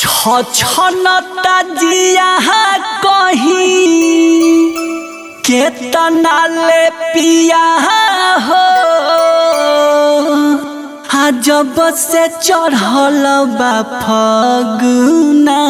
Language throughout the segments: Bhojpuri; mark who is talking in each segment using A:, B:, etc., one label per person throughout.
A: छ छनता जिया कहीं केतना ले पिया हो आ जब से चढ़ल बा फगुना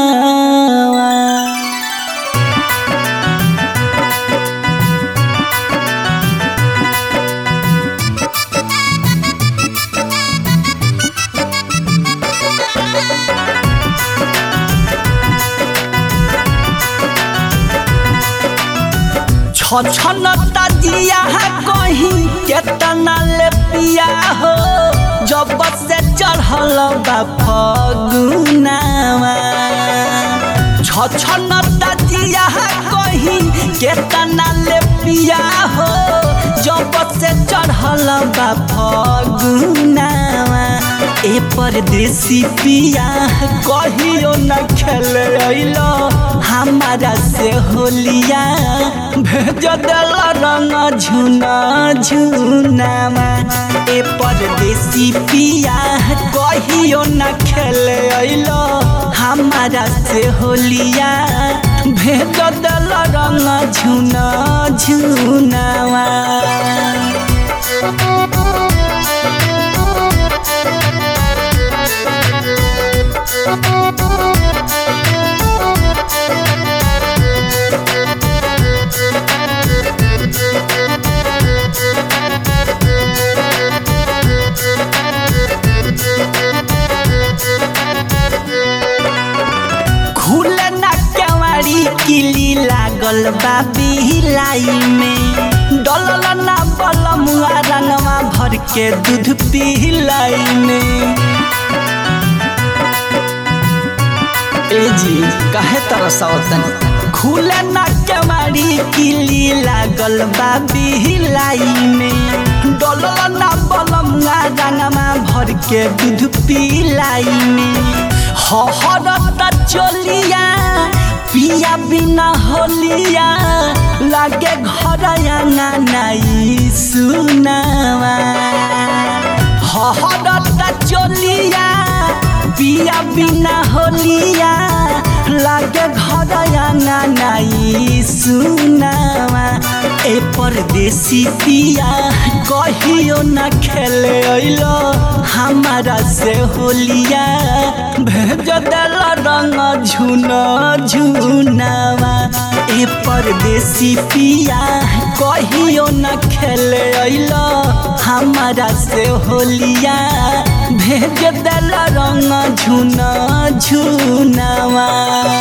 A: छछनता जिया कहीं केतना ले पिया हो जब से चढ़ल बा फगुनावा छछनता जिया कहीं केतना ले पिया हो जब से चढ़ल बा फगुनावा ए परदेसी पिया कहियो न खेले अइलो हमारा से होलिया भेज दिल रंग झुना झुनामा ए परदेसी पिया कहियो न खेले अइलो हमारा से होलिया भेज दिल रंग झुना झुनामा खुले ना केवाड़ी किली लागल बा बिलाई में डलल ना बलमुआ रंगवा भर के दूध पिलाई में ए जी काहे तरसवतन खुले ना केवाड़ी किली लागल बा बिलाई में डलल ना बलमुआ रंगवा भर के दूध पिलाई में हहरता चलिया पिया बिना होलिया लागे घर नाई सुनावा हहरता चलिया पिया बिना होलिया लागे घर नाई सुनावा ए परदेसी पिया कहियो न खेले अइलो हमारा से होलिया भेज दिल रंग झुना झुनावा ए परदेसी पिया कहियो न खेले अइलो हमारा से होलिया भेज दिल रंग झुना झुनावा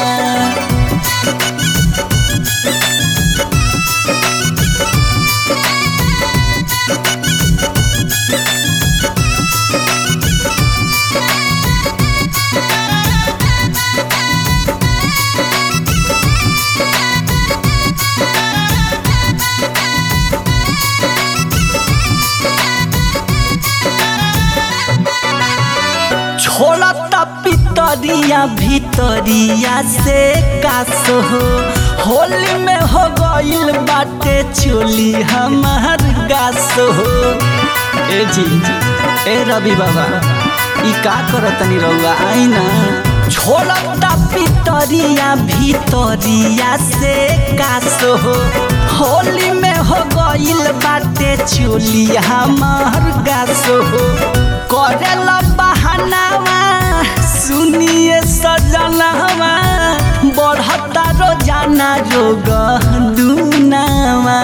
A: छोड़ता पितरिया भितरिया से कास हो होली में हो गइल बाटे चोली हमार गास हो ए जी ए रवि बाबा ई का करतनी रउआ आई ना छोड़ता पितरिया भितरिया से कास हो होली में हो गइल बाटे चोली हमार गास हो करेला बहानावा सुनिए सजनावा बढ़ता रोजाना रोग दुनावा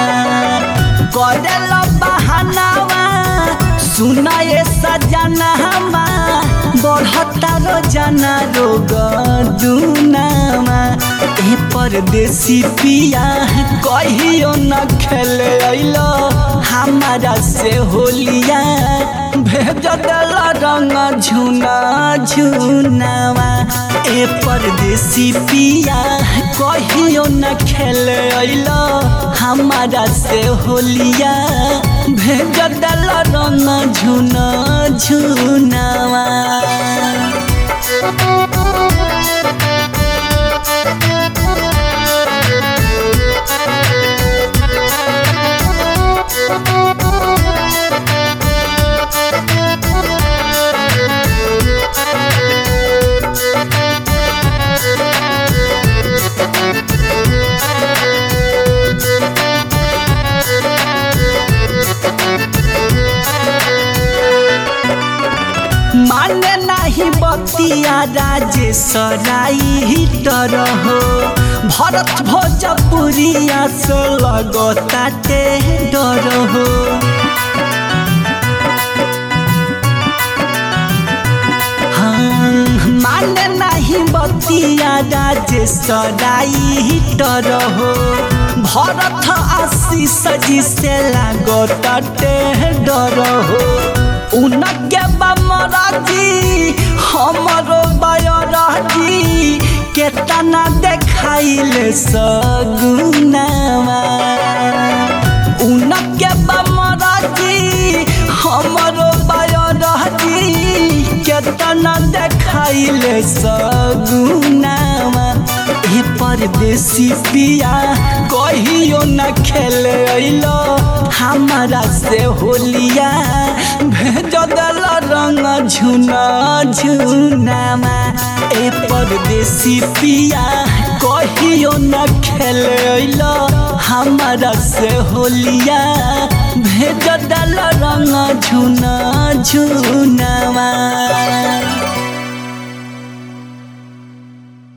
A: करेला बहानावा सुनाए सजनावा बढ़ता रोजाना रोग दुनावा ए परदेसी पिया कहियो न खेले अइलो हमारा से होलिया भेज दिल रंग झुना झुनावा ए परदेसी पिया कहियो न खेले अइलो हमारा से होलिया भेज दिल रंग झुना झुनावा माने नाही बतिया राजेशराई डर हो भरत भोजपुरिया से लगताटे डर हो हाँ, माने नहीं बतिया राजेशराई डर हो भरत आशीष जी से लागताटे डर हो उनके बमराजी हमरो बयराजी केतना देखाइले सगुनावा उनके बमराजी हमरो बयराजी केतना देखाइले सगुनावा ए परदेसी पिया कहियो न खेले अइलो हमारा से होलिया भेज दल रंग झुना झुनामा ए परदेसी पिया कहियो न खेले अइलो हमारा से होलिया भेज दल रंग झुना झुना